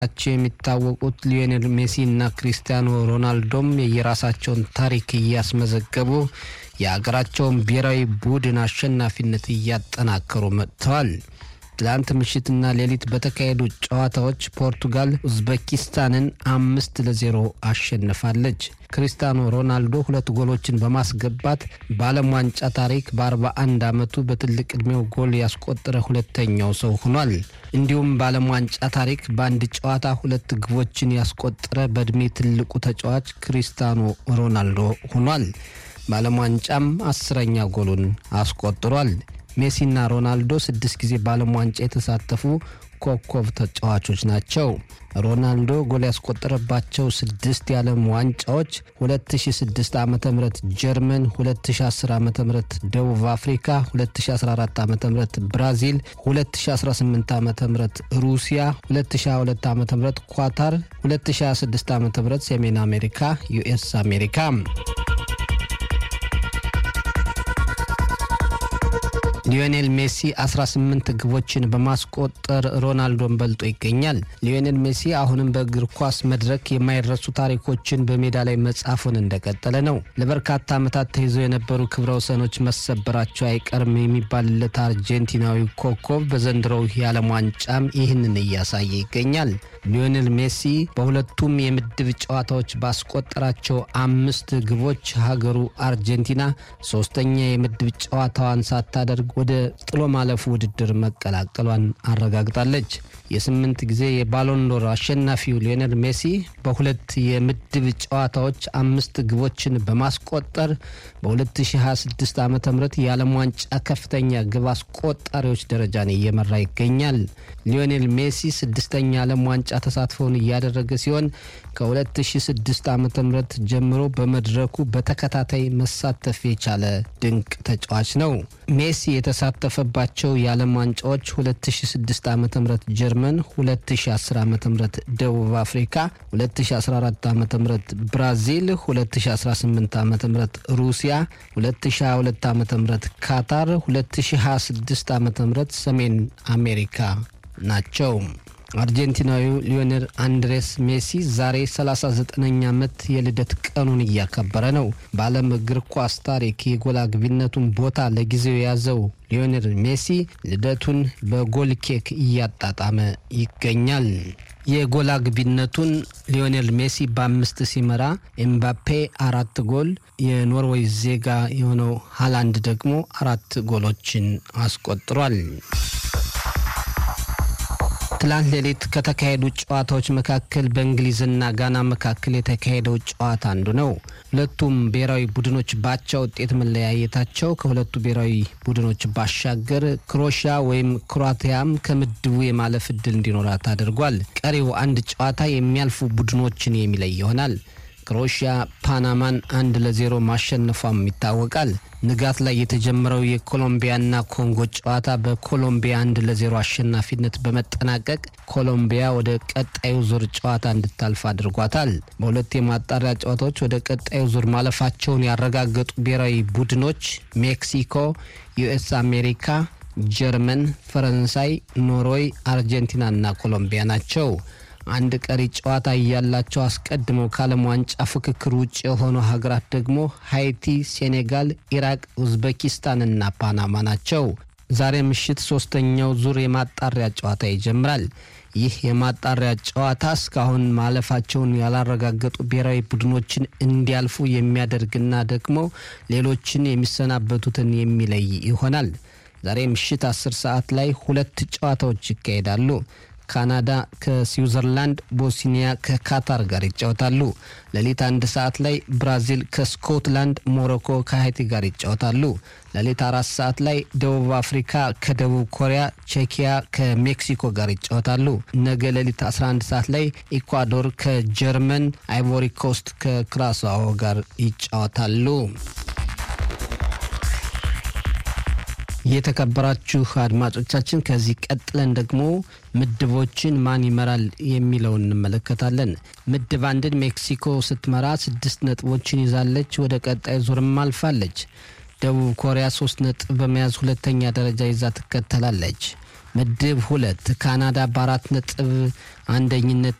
ቸው የሚታወቁት ሊዮኔል ሜሲ እና ክሪስቲያኖ ሮናልዶም የየራሳቸውን ታሪክ እያስመዘገቡ የሀገራቸውን ብሔራዊ ቡድን አሸናፊነት እያጠናከሩ መጥተዋል። ትላንት ምሽትና ሌሊት በተካሄዱ ጨዋታዎች ፖርቱጋል ኡዝቤኪስታንን አምስት ለዜሮ አሸንፋለች። ክሪስቲያኖ ሮናልዶ ሁለት ጎሎችን በማስገባት በዓለም ዋንጫ ታሪክ በ41 ዓመቱ በትልቅ ዕድሜው ጎል ያስቆጠረ ሁለተኛው ሰው ሆኗል። እንዲሁም በዓለም ዋንጫ ታሪክ በአንድ ጨዋታ ሁለት ግቦችን ያስቆጠረ በዕድሜ ትልቁ ተጫዋች ክሪስቲያኖ ሮናልዶ ሆኗል። በዓለም ዋንጫም አስረኛ ጎሉን አስቆጥሯል። ሜሲና ሮናልዶ ስድስት ጊዜ በዓለም ዋንጫ የተሳተፉ ኮከብ ተጫዋቾች ናቸው። ሮናልዶ ጎል ያስቆጠረባቸው ስድስት የዓለም ዋንጫዎች 2006 ዓ ም ጀርመን፣ 2010 ዓ ም ደቡብ አፍሪካ፣ 2014 ዓ ም ብራዚል፣ 2018 ዓ ም ሩሲያ፣ 2022 ዓ ም ኳታር፣ 2026 ዓ ም ሰሜን አሜሪካ ዩኤስ አሜሪካ ሊዮኔል ሜሲ 18 ግቦችን በማስቆጠር ሮናልዶን በልጦ ይገኛል። ሊዮኔል ሜሲ አሁንም በእግር ኳስ መድረክ የማይረሱ ታሪኮችን በሜዳ ላይ መጻፉን እንደቀጠለ ነው። ለበርካታ ዓመታት ተይዘው የነበሩ ክብረ ወሰኖች መሰበራቸው አይቀርም የሚባልለት አርጀንቲናዊ ኮከብ በዘንድሮው የዓለም ዋንጫም ይህንን እያሳየ ይገኛል። ሊዮኔል ሜሲ በሁለቱም የምድብ ጨዋታዎች ባስቆጠራቸው አምስት ግቦች ሀገሩ አርጀንቲና ሶስተኛ የምድብ ጨዋታዋን ሳታደርግ ወደ ጥሎ ማለፉ ውድድር መቀላቀሏን አረጋግጣለች። የስምንት ጊዜ የባሎንዶር አሸናፊው ሊዮኔል ሜሲ በሁለት የምድብ ጨዋታዎች አምስት ግቦችን በማስቆጠር በ2026 ዓ ም የዓለም ዋንጫ ከፍተኛ ግብ አስቆጣሪዎች ደረጃን እየመራ ይገኛል። ሊዮኔል ሜሲ ስድስተኛ ዓለም ዋንጫ ተሳትፎውን እያደረገ ሲሆን ከ2006 ዓ ም ጀምሮ በመድረኩ በተከታታይ መሳተፍ የቻለ ድንቅ ተጫዋች ነው። ሜሲ የተሳተፈባቸው የዓለም ዋንጫዎች 2006 ዓ ም ጀርመን፣ 2010 ዓ ም ደቡብ አፍሪካ፣ 2014 ዓ ም ብራዚል፣ 2018 ዓ ም ሩሲያ፣ 2022 ዓ ም ካታር፣ 2026 ዓ ም ሰሜን አሜሪካ ናቸው። አርጀንቲናዊው ሊዮኔል አንድሬስ ሜሲ ዛሬ 39ኛ ዓመት የልደት ቀኑን እያከበረ ነው። በዓለም እግር ኳስ ታሪክ የጎል አግቢነቱን ቦታ ለጊዜው የያዘው ሊዮኔል ሜሲ ልደቱን በጎል ኬክ እያጣጣመ ይገኛል። የጎል አግቢነቱን ሊዮኔል ሜሲ በአምስት ሲመራ ኤምባፔ አራት ጎል፣ የኖርዌይ ዜጋ የሆነው ሃላንድ ደግሞ አራት ጎሎችን አስቆጥሯል። ትላንት ሌሊት ከተካሄዱ ጨዋታዎች መካከል በእንግሊዝና ጋና መካከል የተካሄደው ጨዋታ አንዱ ነው። ሁለቱም ብሔራዊ ቡድኖች ባቻ ውጤት መለያየታቸው ከሁለቱ ብሔራዊ ቡድኖች ባሻገር ክሮሺያ ወይም ክሮአቲያም ከምድቡ የማለፍ እድል እንዲኖራት አድርጓል። ቀሪው አንድ ጨዋታ የሚያልፉ ቡድኖችን የሚለይ ይሆናል። ክሮሺያ ፓናማን አንድ ለዜሮ ማሸነፏም ይታወቃል። ንጋት ላይ የተጀመረው የኮሎምቢያና ኮንጎ ጨዋታ በኮሎምቢያ አንድ ለዜሮ አሸናፊነት በመጠናቀቅ ኮሎምቢያ ወደ ቀጣዩ ዙር ጨዋታ እንድታልፍ አድርጓታል። በሁለት የማጣሪያ ጨዋታዎች ወደ ቀጣዩ ዙር ማለፋቸውን ያረጋገጡ ብሔራዊ ቡድኖች ሜክሲኮ፣ ዩኤስ አሜሪካ፣ ጀርመን፣ ፈረንሳይ፣ ኖርዌይ፣ አርጀንቲናና ኮሎምቢያ ናቸው። አንድ ቀሪ ጨዋታ እያላቸው አስቀድመው ከዓለም ዋንጫ ፍክክር ውጭ የሆኑ ሀገራት ደግሞ ሃይቲ፣ ሴኔጋል፣ ኢራቅ፣ ኡዝቤኪስታንና ፓናማ ናቸው። ዛሬ ምሽት ሶስተኛው ዙር የማጣሪያ ጨዋታ ይጀምራል። ይህ የማጣሪያ ጨዋታ እስካሁን ማለፋቸውን ያላረጋገጡ ብሔራዊ ቡድኖችን እንዲያልፉ የሚያደርግና ደግሞ ሌሎችን የሚሰናበቱትን የሚለይ ይሆናል። ዛሬ ምሽት አስር ሰዓት ላይ ሁለት ጨዋታዎች ይካሄዳሉ። ካናዳ ከስዊዘርላንድ፣ ቦስኒያ ከካታር ጋር ይጫወታሉ። ሌሊት አንድ ሰዓት ላይ ብራዚል ከስኮትላንድ፣ ሞሮኮ ከሀይቲ ጋር ይጫወታሉ። ሌሊት አራት ሰዓት ላይ ደቡብ አፍሪካ ከደቡብ ኮሪያ፣ ቼኪያ ከሜክሲኮ ጋር ይጫወታሉ። ነገ ሌሊት 11 ሰዓት ላይ ኢኳዶር ከጀርመን፣ አይቮሪ ኮስት ከክራስዋኦ ጋር ይጫወታሉ። የተከበራችሁ አድማጮቻችን ከዚህ ቀጥለን ደግሞ ምድቦችን ማን ይመራል የሚለውን እንመለከታለን። ምድብ አንድን ሜክሲኮ ስትመራ ስድስት ነጥቦችን ይዛለች። ወደ ቀጣይ ዙርም አልፋለች። ደቡብ ኮሪያ ሶስት ነጥብ በመያዝ ሁለተኛ ደረጃ ይዛ ትከተላለች። ምድብ ሁለት ካናዳ በአራት ነጥብ አንደኝነት